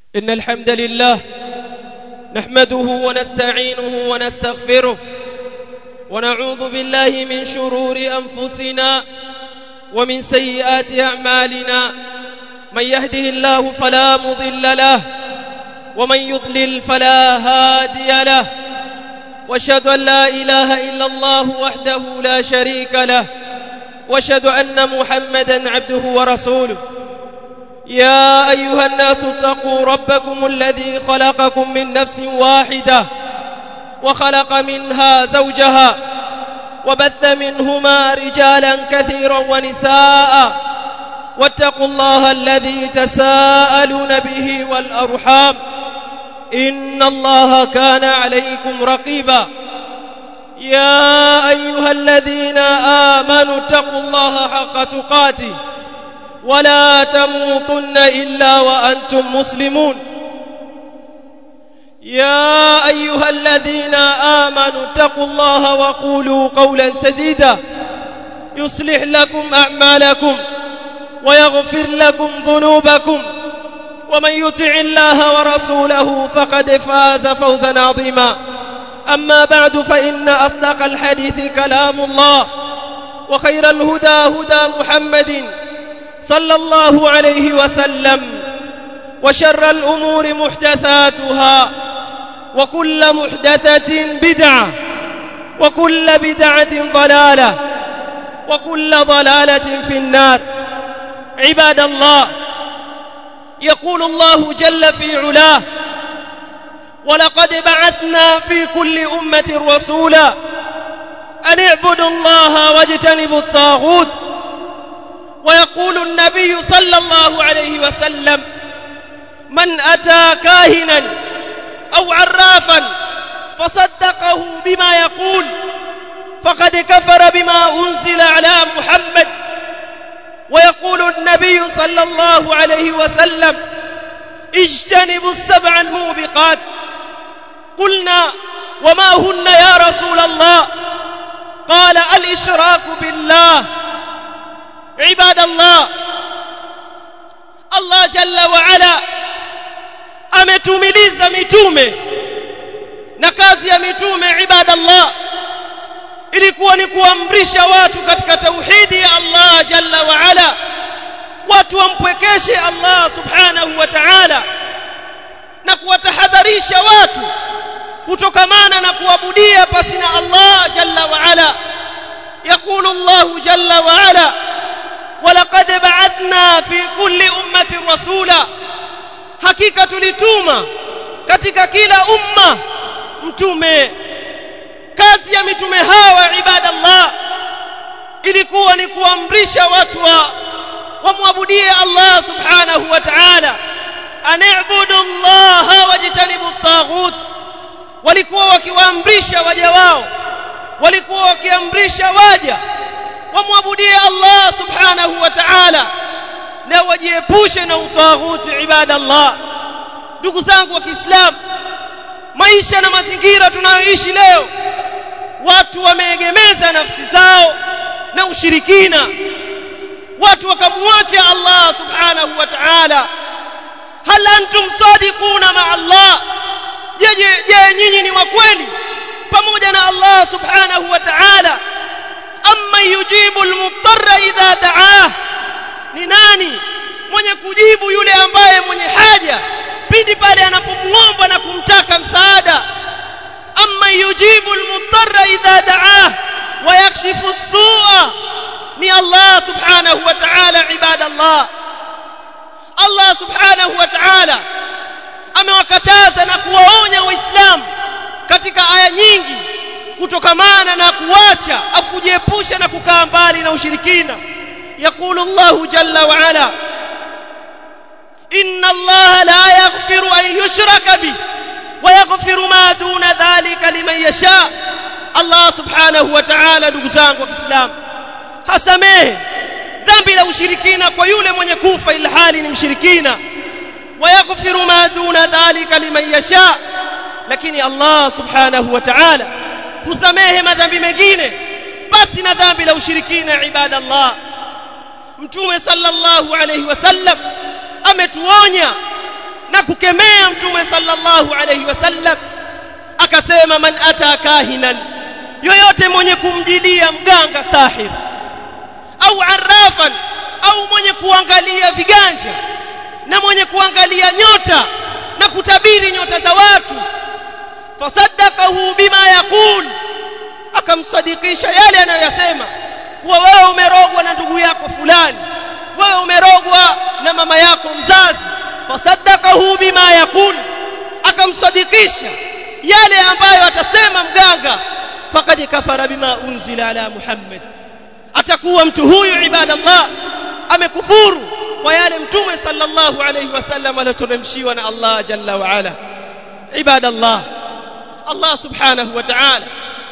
إن الحمد لله نحمده ونستعينه ونستغفره ونعوذ بالله من شرور أنفسنا ومن سيئات أعمالنا من يهده الله فلا مضل له ومن يضلل فلا هادي له واشهد ان لا اله الا الله وحده لا شريك له واشهد ان محمدا عبده ورسوله يا ايها الناس اتقوا ربكم الذي خلقكم من نفس واحده وخلق منها زوجها وبث منهما رجالا كثيرا ونساء واتقوا الله الذي تساءلون به والارحام ان الله كان عليكم رقيبا يا ايها الذين امنوا اتقوا الله حق تقاته ولا تموتن الا وانتم مسلمون يا ايها الذين امنوا اتقوا الله وقولوا قولا سديدا يصلح لكم اعمالكم ويغفر لكم ذنوبكم ومن يطع الله ورسوله فقد فاز فوزا عظيما اما بعد فان اصدق الحديث كلام الله وخير الهدى هدى محمد صلى الله عليه وسلم وشر الامور محدثاتها وكل محدثه بدعه وكل بدعه ضلاله وكل ضلاله في النار عباد الله يقول الله جل في علاه ولقد بعثنا في كل امه رسولا ان اعبدوا الله واجتنبوا الطاغوت ويقول النبي صلى الله عليه وسلم من اتى كاهنا او عرافا فصدقه بما يقول فقد كفر بما انزل على محمد ويقول النبي صلى الله عليه وسلم اجتنبوا السبع الموبقات قلنا وما هن يا رسول الله قال الاشراك بالله عباد الله الله جل وعلا ametumiliza mitume na kazi ya mitume ibadallah ilikuwa ni kuamrisha watu katika tauhidi ya Allah jalla wa ala watu wampwekeshe Allah subhanahu wa ta'ala na kuwatahadharisha watu kutokamana na kuabudia pasina Allah jalla wa ala يقول الله جل وعلا ولقد بعثنا في كل أمة رسولا hakika tulituma katika kila umma mtume kazi ya mitume hawa ibadallah ilikuwa ni kuamrisha watu wa wamwabudie Allah subhanahu wa ta'ala ani'budu Allah wajtanibu at-taghut walikuwa wakiwaamrisha waja wao walikuwa wakiamrisha waja wamwabudie Allah subhanahu wa ta'ala na wajiepushe na utaghuti ibadallah ndugu zangu wa Kiislamu maisha na mazingira tunayoishi leo watu wameegemeza nafsi zao na ushirikina watu wakamwacha Allah subhanahu wa ta'ala hal antum sadiquna ma Allah je je nyinyi ni wa kweli pamoja na Allah subhanahu wa ta'ala amma yujibu almuttarra idha da'ah ni nani mwenye kujibu yule ambaye mwenye haja pindi pale anapomuomba na kumtaka msaada amma yujibu almuttarra idha da'ah wa yakshifu as-su'a ni Allah subhanahu wa ta'ala ibadallah Allah subhanahu wa ta'ala amewakataza na kuwaonya waislamu katika aya nyingi kutokamana na kuacha au kujiepusha na kukaa mbali na ushirikina يقول الله جل وعلا إن الله لا يغفر أن يشرك به ويغفر ما دون ذلك لمن يشاء الله سبحانه وتعالى نقزان وكسلام hasamehe dhambi la ushirikina kwa yule mwenye kufa ilhali ni mshirikina wayaghfiru ma duna dhalika liman yasha lakini Allah subhanahu wa ta'ala husamehe madhambi mengine basi na dhambi la ushirikina ibadallah mtume sallallahu alayhi wasallam ametuonya na kukemea mtume sallallahu alayhi wasallam akasema man ata kahinan yoyote mwenye kumjilia mganga sahir au arrafan au mwenye kuangalia viganja na mwenye kuangalia nyota na kutabiri nyota za watu fasaddaqahu bima yaqul akamsadikisha yale anayoyasema kuwa wewe umerogwa na ndugu yako fulani wewe umerogwa na mama yako mzazi fasaddaqahu bima yaqul akamsadikisha yale ambayo atasema mganga faqad kafara bima unzila ala muhammad atakuwa mtu huyu ibadallah amekufuru kwa yale mtume sallallahu alayhi wasallam aliyoteremshiwa na Allah jalla wa ala ibadallah Allah subhanahu wa ta'ala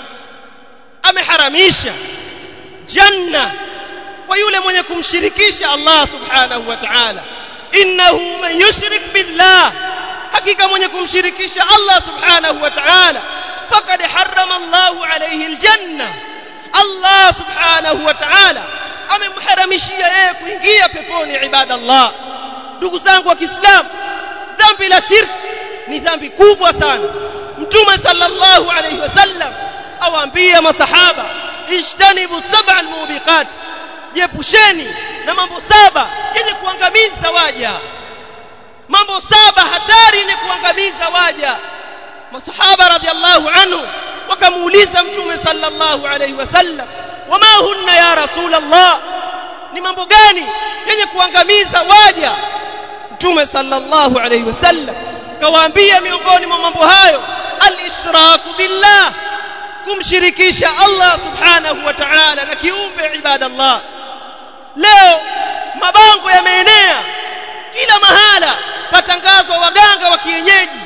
ameharamisha janna kwa yule mwenye kumshirikisha Allah subhanahu wa ta'ala innahu man yushrik billah hakika mwenye kumshirikisha Allah subhanahu wa ta'ala faqad harrama Allah alayhi aljanna Allah subhanahu wa ta'ala amemharamishia yeye kuingia peponi ibadallah ndugu zangu wa Kiislamu dhambi la shirk ni dhambi kubwa sana mtume sallallahu alayhi wasallam awaambia masahaba ishtanibu sab'a almubiqat jepusheni na mambo saba yenye kuangamiza waja mambo saba hatari yenye kuangamiza waja masahaba radhiallahu anhu wakamuuliza mtume sallallahu alayhi wasallam wama hunna ya rasulullah ni mambo gani yenye kuangamiza waja mtume sallallahu alayhi wasallam kawaambia miongoni mwa mambo hayo al-ishraku billah kumshirikisha Allah subhanahu wa ta'ala na kiumbe ibadallah leo mabango yameenea kila mahala patangazwa waganga wa kienyeji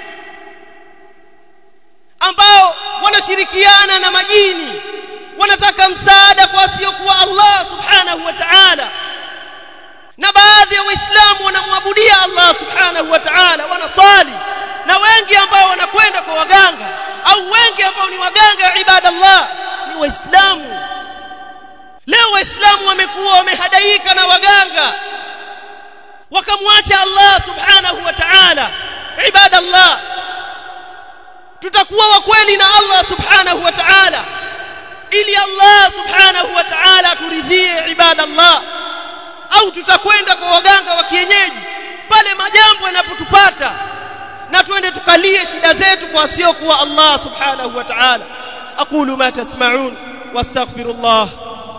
ambao wanashirikiana na majini wanataka msaada kwa wasiokuwa Allah subhanahu wa ta'ala na baadhi ya waislamu wanamwabudia Allah subhanahu wa ta'ala wanaswali na wengi ambao wanakwenda kwa waganga au wengi ambao ni waganga ibadallah ni waislamu leo waislamu wamekuwa wamehadaika na waganga wakamwacha Allah subhanahu wa ta'ala ibadallah tutakuwa wa kweli na Allah subhanahu wa ta'ala ili Allah subhanahu wa ta'ala turidhie ibadallah au tutakwenda kwa waganga wa kienyeji pale majambo yanapotupata na twende tukalie shida zetu kwa sio kuwa Allah subhanahu wa ta'ala aqulu ma tasma'un wastaghfirullah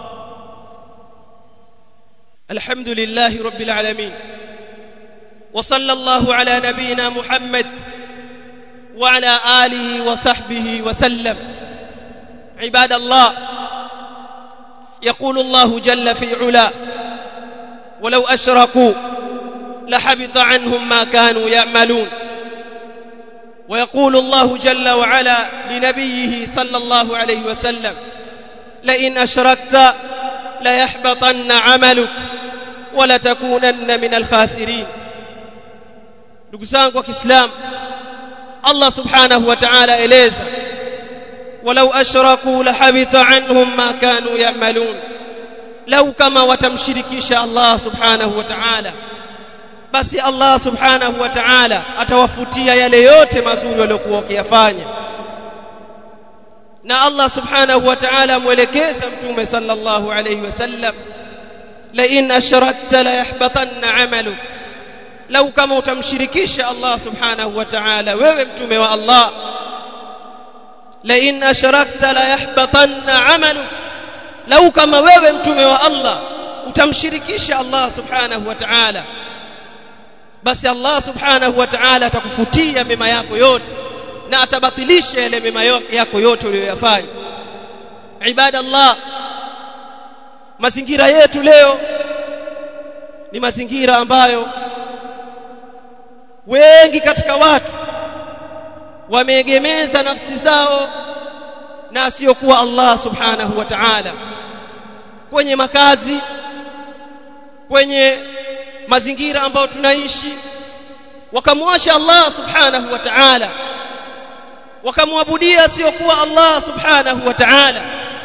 alhamdulillahi rabbil alamin وصلى الله على نبينا محمد وعلى آله وصحبه وسلم عباد الله يقول الله جل في علا ولو أشركوا لحبط عنهم ما كانوا يعملون ويقول الله جل وعلا لنبيه صلى الله عليه وسلم لئن أشركت ليحبطن عملك ولتكونن من الخاسرين ndugu zangu wa Kiislamu Allah subhanahu wa ta'ala eleza walau ashraku lahabita anhum ma kanu ya'malun lau kama watamshirikisha Allah subhanahu wa ta'ala basi Allah subhanahu wa ta'ala atawafutia yale yote mazuri waliokuwa wakiyafanya na Allah subhanahu wa ta'ala mwelekeza mtume sallallahu alayhi wasallam la in ashrakta la yahbatanna 'amaluka lau kama utamshirikisha Allah subhanahu wa ta'ala wewe mtume wa Allah la in ashrakta la yahbatanna 'amaluk lau kama wewe mtume wa Allah utamshirikisha Allah subhanahu wa ta'ala basi Allah subhanahu wa ta'ala atakufutia mema yako yote na atabatilisha yale mema yako yote uliyoyafanya ibadallah mazingira yetu leo ni mazingira ambayo wengi katika watu wameegemeza nafsi zao na asiyokuwa Allah subhanahu wa ta'ala kwenye makazi kwenye mazingira ambayo tunaishi wakamwacha Allah subhanahu wa ta'ala wakamwabudia asiyokuwa Allah subhanahu wa ta'ala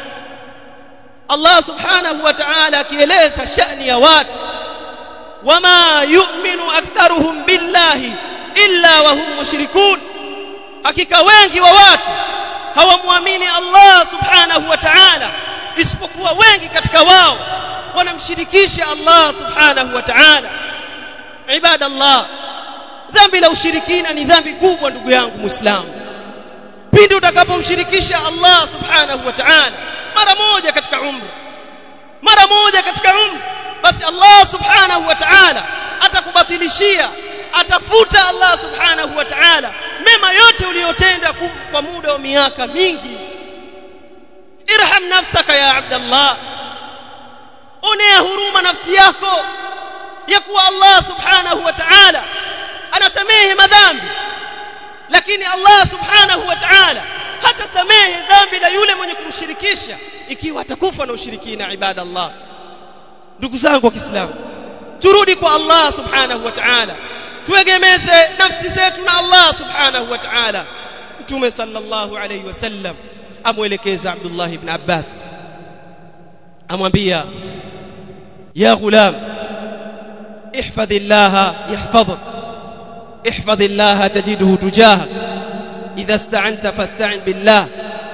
Allah subhanahu wa ta'ala akieleza shani ya watu wama yu'minu aktharuhum billah billahi illa wa hum mushrikun hakika wengi wa watu hawamwamini Allah subhanahu wa ta'ala isipokuwa wengi katika wao wanamshirikisha Allah subhanahu wa ta'ala ibadallah dhambi la ushirikina ni dhambi kubwa ndugu yangu muislamu pindi utakapomshirikisha Allah subhanahu wa ta'ala mara moja katika umri mara moja katika umri basi Allah subhanahu wa ta'ala atakubatilishia atafuta Allah subhanahu wa ta'ala mema yote uliyotenda kwa muda wa miaka mingi irham nafsaka ya abdallah onea huruma nafsi yako ya kuwa Allah subhanahu wa ta'ala anasamehe madhambi lakini Allah subhanahu wa ta'ala hatasamehe dhambi la yule mwenye kumshirikisha ikiwa atakufa na ushirikina ibadallah ndugu zangu wa Kiislamu turudi kwa Allah subhanahu wa ta'ala tuegemeze nafsi zetu na Allah subhanahu wa ta'ala mtume sallallahu alayhi wasallam amwelekeza Abdullah ibn Abbas amwambia ya ghulam ihfadhillaha yahfadhuk ihfadhillaha tajiduhu tujahak idha ista'anta fasta'in billah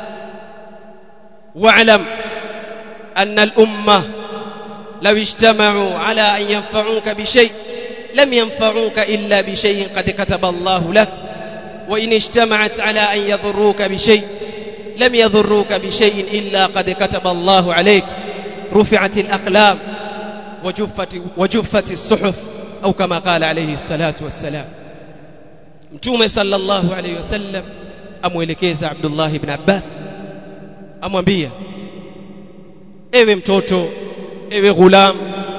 wa'lam anna al-ummah لو اجتمعوا على أن ينفعوك بشيء لم ينفعوك إلا بشيء قد كتب الله لك وإن اجتمعت على أن يضروك بشيء لم يضروك بشيء إلا قد كتب الله عليك رفعت الأقلام وجفت, وجفت الصحف أو كما قال عليه الصلاة والسلام متومة صلى الله عليه وسلم أموelekeza Abdullah ibn Abbas amwambia ewe mtoto ewe ghulam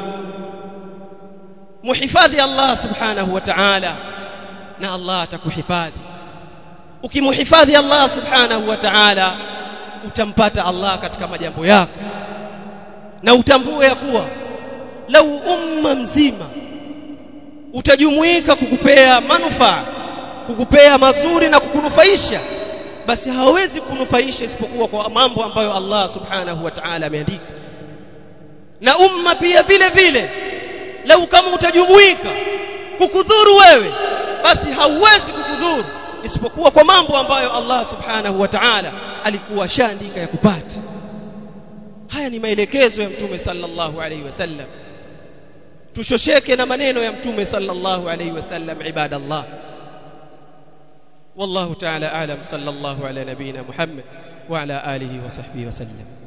muhifadhi Allah subhanahu wa ta'ala na Allah atakuhifadhi ukimuhifadhi Allah subhanahu wa ta'ala utampata Allah katika majambo yako na utambue ya kuwa lau umma mzima utajumuika kukupea manufaa kukupea mazuri na kukunufaisha basi hawezi kunufaisha isipokuwa kwa mambo ambayo Allah subhanahu wa ta'ala ameandika na umma pia vile vile lau kama utajumuika kukudhuru wewe basi hauwezi kukudhuru isipokuwa kwa mambo ambayo Allah subhanahu wa ta'ala alikuwa shaandika ya kupata haya ni maelekezo ya mtume sallallahu alaihi wasallam tushosheke na maneno ya mtume sallallahu alaihi wasallam ibadallah والله تعالى اعلم صلى الله على نبينا محمد وعلى اله وصحبه وسلم